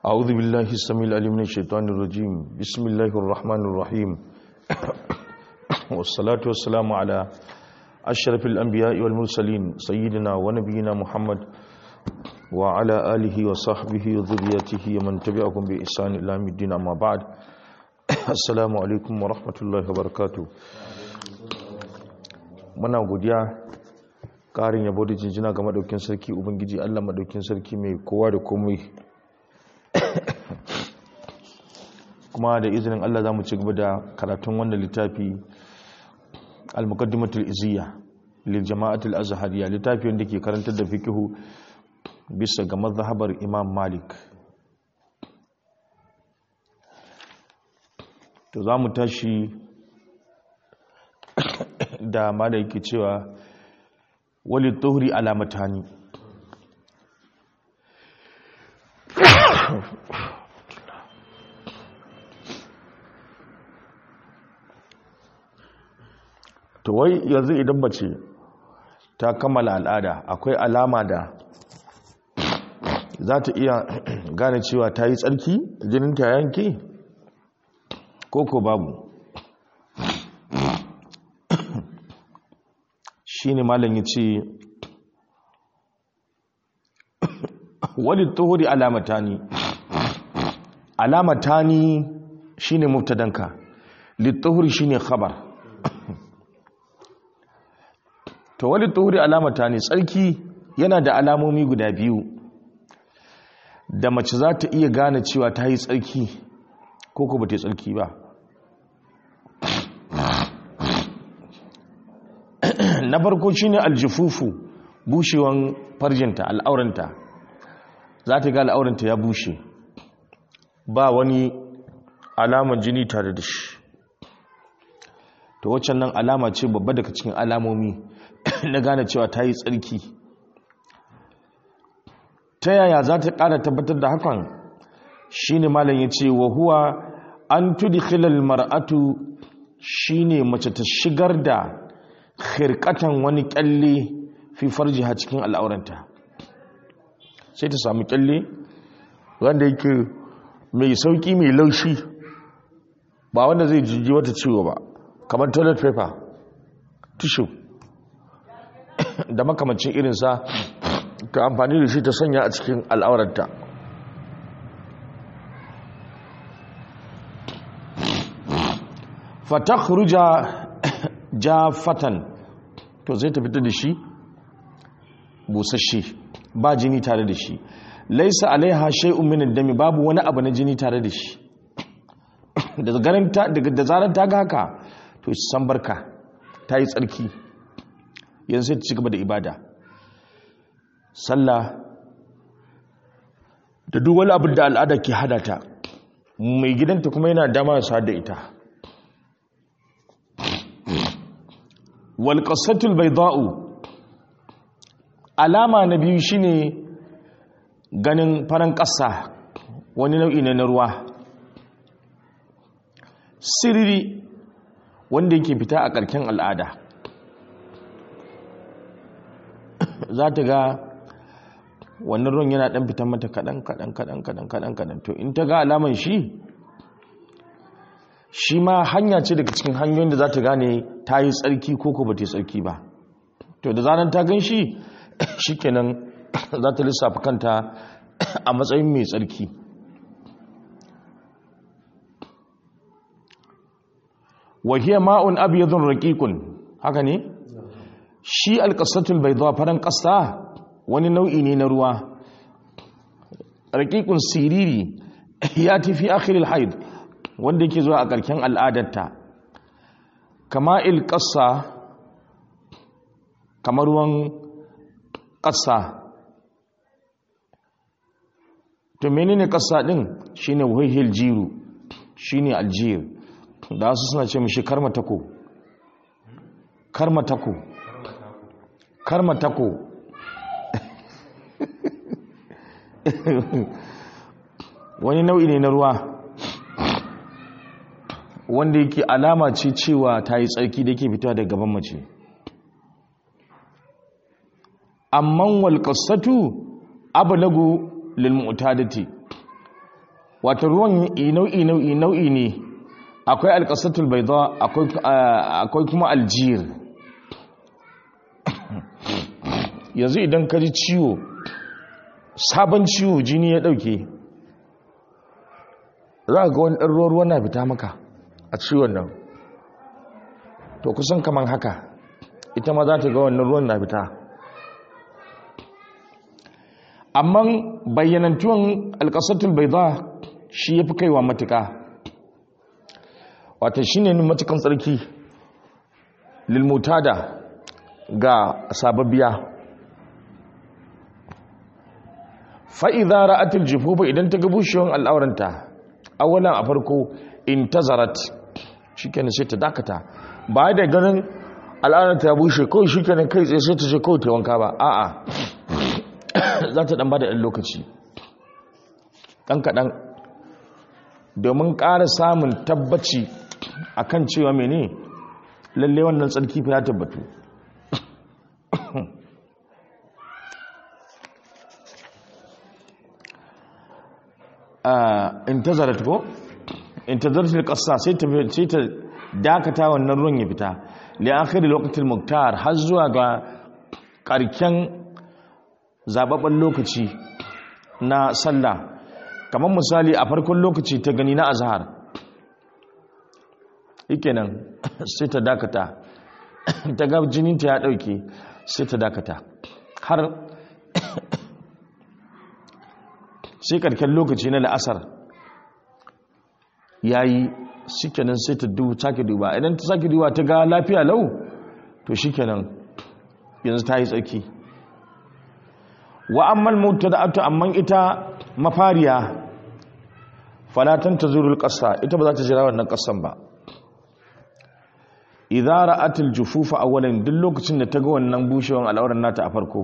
أعوذ بالله السميع العليم من الشيطان الرجيم بسم الله الرحمن الرحيم والصلاة والسلام على أشرف الأنبياء والمرسلين سيدنا ونبينا محمد وعلى آله وصحبه وذريته ومن تبعهم بإحسان إلى يوم الدين أما بعد السلام عليكم ورحمة الله وبركاته muna godiya ƙarin yabo da jinjina ga madaukin sarki ubangiji Allah madaukin sarki mai kowa da komai kuma da izinin Allah za mu ci gaba da karatun wannan littafi al-muqaddimatul iziyya lil jama'atul azhariya littafi wanda ke karantar da fiqhu bisa ga mazhabar Imam Malik to za mu tashi da mala yake cewa wali tuhri alamatani to wai yanzu idan mace ta kammala al'ada akwai alama da za ta iya gane cewa ta yi tsarki jinin ta yanki ko ko babu shi ne malam ya ce wani tuhuri alamatani alamatani shi ne mubtadanka littuhuri shi ne khabar to wani tuhuri alamatani tsarki yana da alamomi guda biyu da mace za ta iya gane cewa ta yi tsarki ko ko ba ta yi tsarki ba na farko shine aljifufu bushewan farjinta al'auranta za ta ga al'auranta ya bushe ba wani alaman jini tare da shi to waccan nan alama ce babba daga cikin alamomi na gane cewa ta yi tsarki ta yaya za ta ƙara tabbatar da hakan shine malam ya ce wa huwa an tudkhilal mar'atu shine mace ta shigar da khirkatan wani kyalle fi farjiha cikin al'auranta sai ta sami kyalle wanda yake mai sauki mai laushi ba wanda zai jiji wata ciwo ba kamar toilet paper tissue da makamacin irinsa ta amfani da shi ta sanya a cikin al'auranta fatakhruja jafatan to zai ta fita da shi busasshe ba jini tare da shi laisa alaiha shay'un min ad-dami babu wani abu na jini tare da shi da ganin ta daga da zaran ta ga haka to san barka ta yi tsarki yanzu sai ta cigaba da ibada sallah da duk wani abu da al'ada ke hada ta mai gidanta kuma yana dama sa da ita walƙasatul bai za'u alama na biyu shine ganin faran ƙasa wani nau'i na ruwa sirri wanda yake fita a ƙarƙen al'ada za ta ga wannan ruwan yana ɗan fitan mata kaɗan kaɗan kaɗan kaɗan kaɗan kaɗan to in ta ga alaman shi shi ma hanya ce daga cikin hanyoyin da za ta gane ta yi tsarki ko ko ba ta yi tsarki ba to da zanen ta gan shi shi kenan za ta lissafa kanta a matsayin mai tsarki wahiyar ma'un abiyadun raƙiƙun haka ne shi alƙasatul bai zuwa faran ƙasa wani nau'i ne na ruwa raƙiƙun siriri ya tafi akhiril haid wanda yake zuwa a ƙarƙen al'adarta kama il ƙasa kamar ruwan ƙasa to menene ƙasa ɗin shine wahil jiru shine aljir da wasu suna ce mishi karmatako karmatako karmatako wani nau'i ne na ruwa wanda yake alama ce cewa ta yi tsarki da ke fita daga gaban mace amman walƙasatu abalagu lilmu'tadati wata ruwan nau'i nau'i nau'i ne akwai alƙasatul baida akwai kuma aljir yanzu idan ka ji ciwo sabon ciwo jini ya ɗauke za ga wani ɗan ruwa na fita maka a ciwon nan to kusan kaman haka ita ma za ta ga wannan ruwan na fita amma bayyanantuwan alƙasatul baida shi ya fi kaiwa matuka wata shi ne matukan tsarki lilmutada ga sababbiya fa'iza ra'atul jifufa idan ta gabushewan al'auranta awalan a farko in ta zarat shi kenan sai ta dakata ba da ganin al'auranta ya bushe kawai shi kenan kai tsaye sai ta ce kawai ta wanka ba a'a za ta ɗan ba da ɗan lokaci ɗan kaɗan domin ƙara samun tabbaci a kan cewa mene lalle wannan tsarki fi ya tabbatu in ta zarat ko in ta zarat ƙasa sai ta dakata wannan ruwan ya fita li'akhiri lokacin muktar har zuwa ga ƙarken zababben lokaci na sallah kamar misali a farkon lokaci ta gani na azhar nan sai ta dakata ta ga jininta ya dauke sai ta dakata har sai karken lokaci na la'asar yayi shikenan sai ta duba sake duba idan ta sake duba ta ga lafiya lau to shikenan yanzu ta yi tsarki wa ammal mutada'atu amman ita mafariya falatan tazurul qassa ita ba za ta jira wannan qassan ba idza ra'atil jufufa awwalan duk lokacin da ta ga wannan bushewan al'auran nata a farko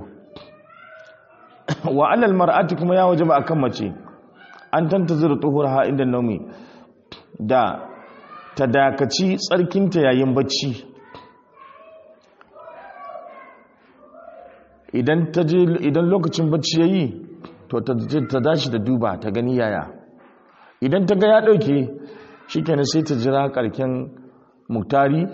wa alal mar'ati kuma ya wajaba akan mace an tantazuru tuhurha inda naumi da ta dakaci tsarkinta yayin bacci idan ta je idan lokacin bacci yayi to ta dashi da duba ta gani yaya idan ta ga ya dauke shikenan sai ta jira karken muktari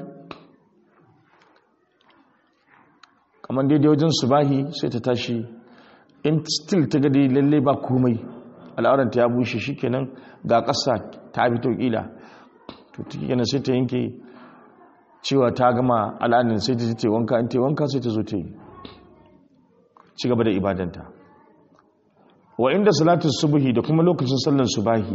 kamar daidai wajen subahi sai ta tashi in still ta ga dai lalle ba komai al'auranta ya bushe shikenan ga ƙasa ta fito kila to kenan sai ta yanke cewa ta gama al'adun sai ta ji ta wanka in ta wanka sai ta zo ta yi ci gaba da ibadanta wa inda salatun subuhi da kuma lokacin sallar subahi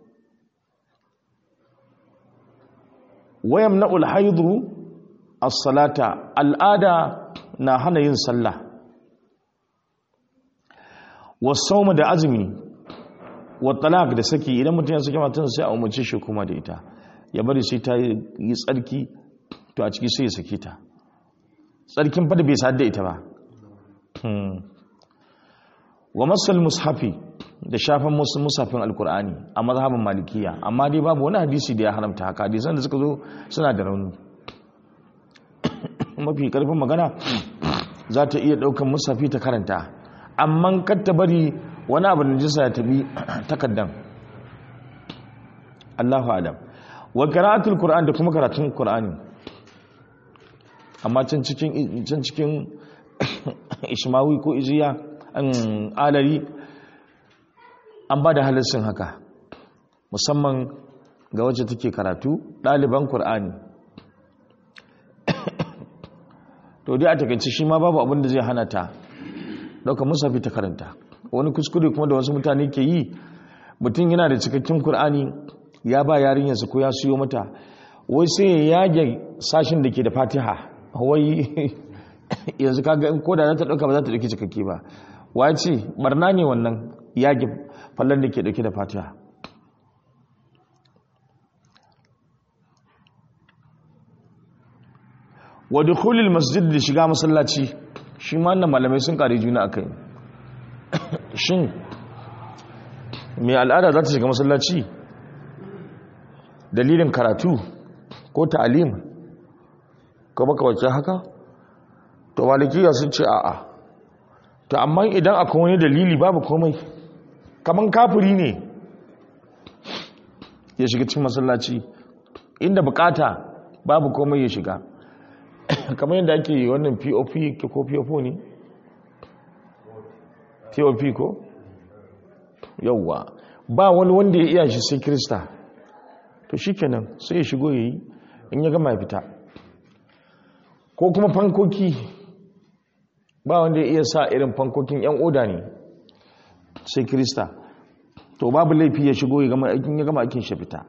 wayam na'ul haidu as-salata al'ada na hana yin sallah wasauma da azumi wa talaq da saki idan mutum ya saki matan sai a umarci shi kuma da ita ya bari sai ta yi tsarki to a ciki sai ya saki ta tsarkin fada bai sadda ita ba wa masal mushafi da shafan musafin alkur'ani a mazhabin malikiya amma dai babu wani hadisi da ya haramta haka hadisan da suka zo suna da rauni mafi karfin magana za ta iya daukan musafi ta karanta amma kar ta bari wani abu da jisa ya tabi takaddan Allahu alam wa qira'atul qur'an da kuma karatun qur'ani amma can cikin can cikin ishmawi ko iziya an alari an ba da halassin haka musamman ga wacce take karatu ɗaliban qur'ani to dai a takaice shi ma babu abin da zai hana ta ɗauka musafi ta karanta wani kuskure kuma da wasu mutane ke yi mutum yana da cikakken kur'ani ya ba yarinyarsa ko ya siyo mata wai sai ya yage sashin da ke da fatiha wai yanzu kaga in koda za ta ɗauka ba za ta ɗauki cikakke ba wa ce barna ne wannan yage fallon da ke ɗauke da fatiha wa dukhulil masjid da shiga masallaci shi ma wannan malamai sun kare juna akai shin mai al'ada za ta shiga masallaci dalilin karatu ko ta'alim ko baka wacce haka to malikiya sun ce a'a to amma idan akwai wani dalili babu komai kaman kafiri ne ya shiga cikin masallaci inda bukata babu komai ya shiga kamar yadda ake wannan pop ko pop ne pop ko yauwa ba wani wanda ya iya shi sai krista to shikenan sai ya shigo yayi in ya gama ya fita ko kuma fankoki ba wanda ya iya sa irin fankokin yan oda ne sai krista to babu laifi ya shigo ya gama aikin ya gama aikin shi fita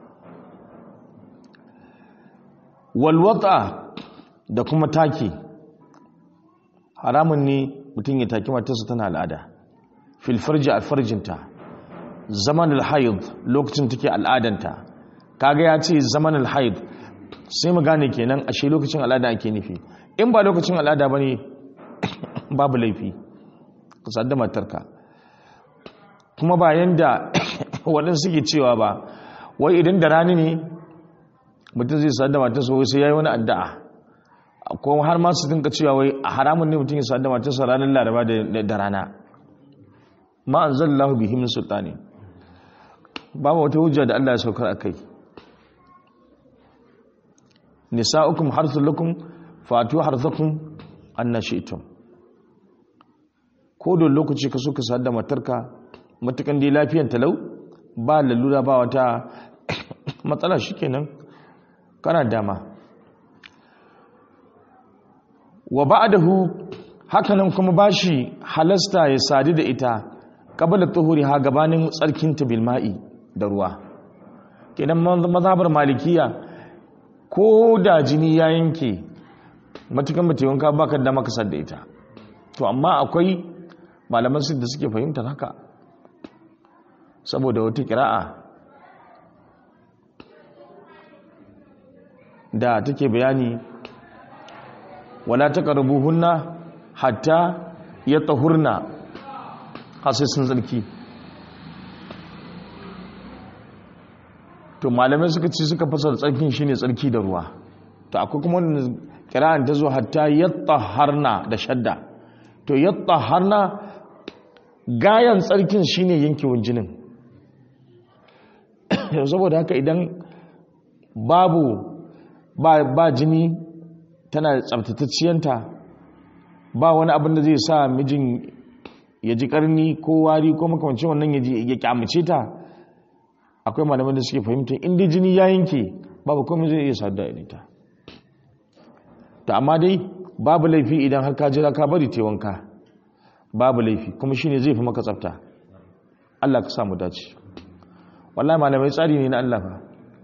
walwata da kuma taki haramun ne mutum ya taki matarsa tana al'ada filfarji alfarjinta zaman alhaid lokacin take al'adanta kaga ya ce zaman alhaid sai mu gane kenan ashe lokacin al'ada ake nufi in ba lokacin al'ada bane babu laifi ka sadda matarka kuma ba yanda waɗansu suke cewa ba wai idan da rani ne mutum zai sadda matarsa wai sai ya yi wani addu'a ko har ma su dinka cewa wai a haramun ne mutum ya sadda matarsa ranar laraba da rana ma an zallahu bihi min sultani babu wata hujja da Allah ya saukar a kai nisa'ukum harthul lakum fatu harthakum annashitum ko da lokaci ka so ka sadda matarka matukan dai lafiyan talau ba lalura ba wata matsala shikenan kana dama wa ba'dahu hakanan kuma bashi halasta ya sadu da ita qabla tuhuri ha gabanin tsarkin ta bil ma'i da ruwa kenan mazhabar malikiya ko da jini ya yanke matukan mace wanka baka da maka sadda ita to amma akwai malaman su da suke fahimtar haka saboda wata kira'a da take bayani wala taqrabuhunna hatta yatahurna sai sun tsarki to malamai suka ce suka fasar tsarkin shine tsarki da ruwa to akwai kuma wannan kira'an ta zo hatta yataharna da shadda to yataharna gayan tsarkin shine yankewan jinin saboda haka idan babu ba, ba jini tana tsabtatacciyanta ba wani abin da zai sa mijin ya ji karni ko wari ko makamancin wannan ya kyamace ta akwai malaman da suke fahimta inda jini ya yanke babu komai zai iya sadu da ita ta amma dai babu laifi idan har ka jira ka bari wanka babu laifi kuma shine zai fi maka tsafta Allah ka samu dace wallahi malamai tsari ne na Allah fa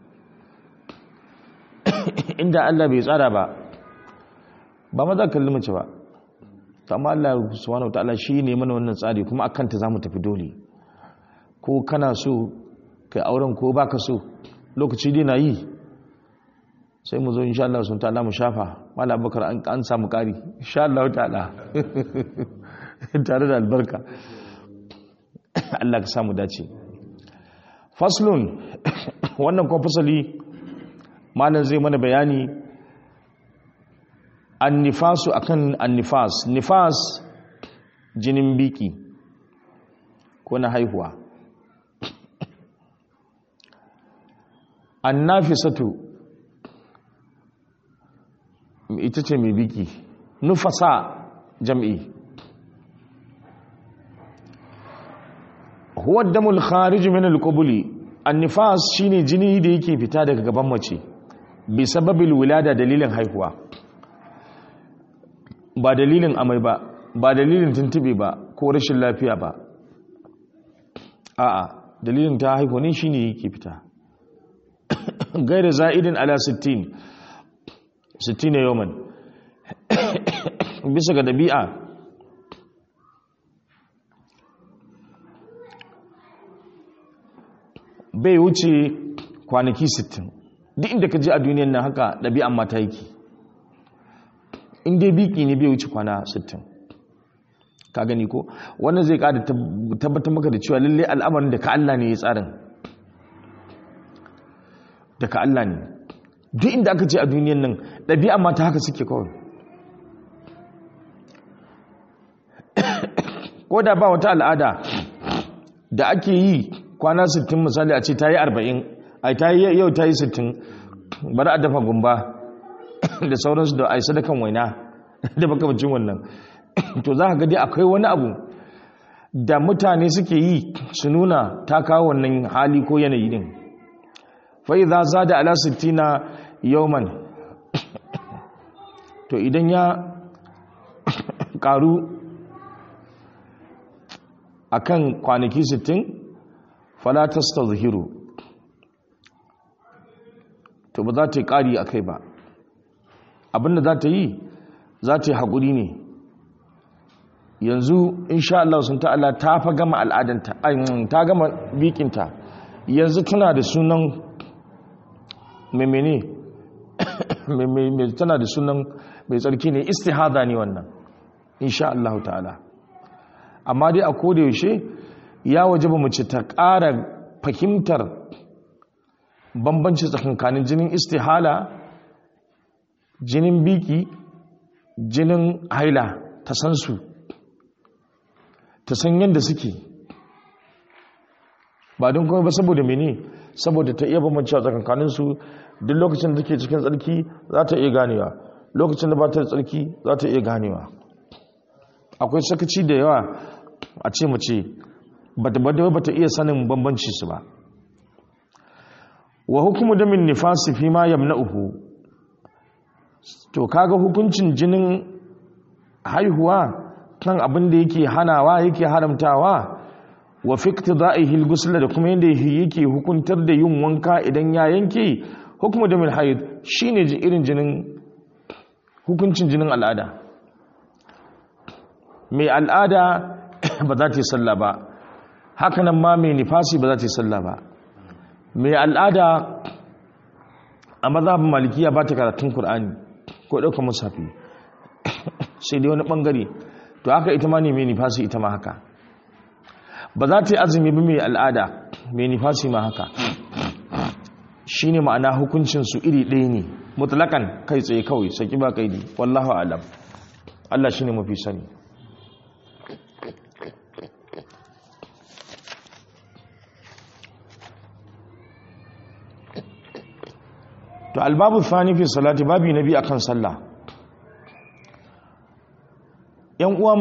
inda Allah bai tsara ba ba maza kalli mace ba to amma Allah subhanahu wataala shi ne mana wannan tsari kuma akan ta zamu tafi dole ko kana so kai auren ko baka so lokaci dai na yi sai mu zo insha Allah sun ta'ala mu shafa mala abubakar an samu kari insha Allah ta'ala tare da albarka Allah ka samu dace faslun wannan kuma fasali malam zai mana bayani annifasu akan annifas nifas jinin biki ko na haihuwa annafisatu ita ce mai biki nufasa jam'i huwa damul kharij min al-qubuli annifas shine jini da yake fita daga gaban mace bi sababil wilada dalilin haihuwa ba dalilin amai ba ba dalilin tuntube ba ko rashin lafiya ba a'a dalilin ta haihu ne shine yake fita gaira za'idin ala 60 60 yawman bisa ga dabi'a bai wuce kwanaki 60 duk inda ka je a duniyan nan haka ɗabi'an mata yake in dai biki ne bai wuce kwana 60 ka gani ko wannan zai kada tabbatar maka da cewa lalle al'amarin da ka Allah ne ya tsarin da ka Allah ne duk inda aka ce a duniyan nan ɗabi'a mata haka suke kawai ko da ba wata al'ada da ake yi kwana 60 misali a ce ta yi 40 ai ta yi yau ta yi sittin bari a dafa gumba da sauransu da ai sadakan waina da makamacin wannan to za ka gadi akwai wani abu da mutane suke yi su nuna ta kawo wannan hali ko yanayi din fai za za da ala sittina yauman to idan ya karu akan kwanaki sittin falatas ta zuhiru to ba za ta yi ƙari a kai ba abinda za ta yi za ta yi haƙuri ne yanzu insha Allah sun ta'ala ta fa gama al'adanta ta gama bikinta yanzu tana da sunan memene tana da sunan mai tsarki ne istihada ne wannan insha Allah ta'ala amma dai a koda yaushe ya waje ba mace ta ƙara fahimtar bambanci tsakankanin jinin istihala jinin biki jinin haila ta san su ta san yadda suke ba don kuma ba saboda mene saboda ta iya bambanci a tsakankaninsu duk lokacin da take cikin tsarki za ta iya ganewa lokacin da ba ta da tsarki za ta iya ganewa akwai sakaci da yawa a ce mace ba ta iya sanin bambanci su ba wa hukumu da min nifasi fi ma yamna'uhu to kaga hukuncin jinin haihuwa kan abin da yake hanawa yake haramtawa wa fi iqtida'ihi al da kuma yanda yake hukuntar da yin wanka idan ya yanke hukumu da min haid shine irin jinin hukuncin jinin al'ada mai al'ada ba za ta yi sallah ba hakanan ma mai nifasi ba za ta yi sallah ba mai al'ada a mazhabin malikiya ba ta karatun Kur'ani ko ɗaukar musafi sai dai wani ɓangare to haka ita ma ne mai nifasi ita ma haka ba za ta yi azumi ba mai al'ada mai nifasi ma haka shi ne ma'ana hukuncinsu iri ɗaya ne mutlakan kai tsaye kawai saki ba kaidi wallahu alam Allah shi ne mafi sani to albabu thani fi salati babi nabi akan sallah yan uwa